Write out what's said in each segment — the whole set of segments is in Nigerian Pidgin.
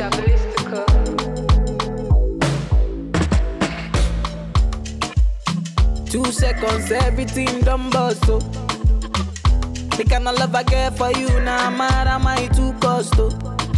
Diabolistica. Two seconds, everything done bust, oh. The kind of love I get for you, now nah, mad am I too cost, oh.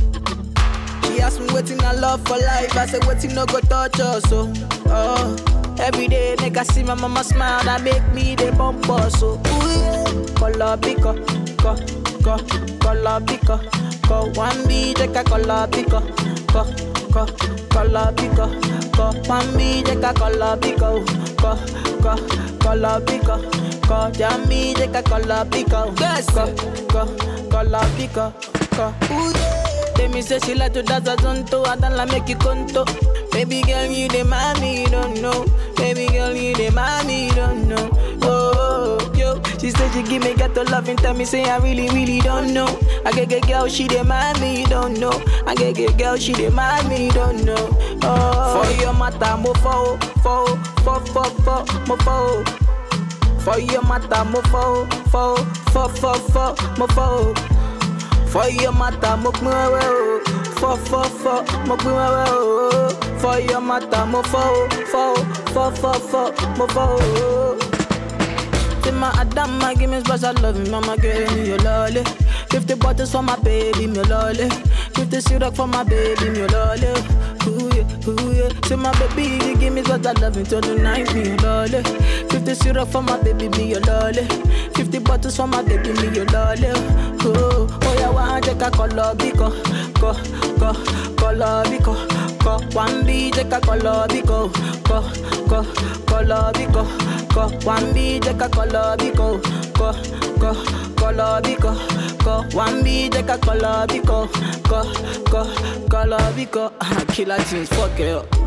She asked me waiting I love for life, I said waiting no go touch us, oh. oh. Every day, nigga see my mama smile, that make me the bump us, so ooh yeah. Color pico, co, co, color pico, co. One B, take a color pico, co, co, color pico, co. One B, take a color pico, co, co, color pico, co. Jammy, take a color pico, yes, co, co, color pico, co. Ooh yeah. Tell me say she like to dance a zonto, I don't like make you conto. Baby girl, you the mommy, you don't know. Baby girl, you the mommy, you don't know. Oh, oh, yo, she said she give me got to love and tell me say I really, really don't know. I get get girl, she the mommy, you don't know. I get get girl, she the mommy, you don't know. Oh, for your matter, mo fo, fo, fo, fo, fo, mo fo. For your matter, mo fo, fo, fo, fo, fo, mo fo. For your matter, mo pin wewe o. Fọ fọ fọ, mo pin wewe o. For your matter, mo fọ o, fọ o, fọ fọ fọ, mo fọ o. Say my Adama, give me special love, mama give me your lolly. Fifty bottles for my baby, me lolly. Fifty syrup for my baby, me lolly. Ooh yeah, ooh yeah. Say my baby, you give me special love until the night, me your lolly. Fifty syrup for my baby, me your lolly. Fifty bottles for my baby, me your lolly. Oh, oh yeah, one take a color biko, ko, ko, color biko, ko. One B take a color biko, ko, ko, color biko, ko. One B take a color biko, ko, ko, color biko, ko. One B take a color biko, ko, ko, color biko. Killer tunes, fuck it up.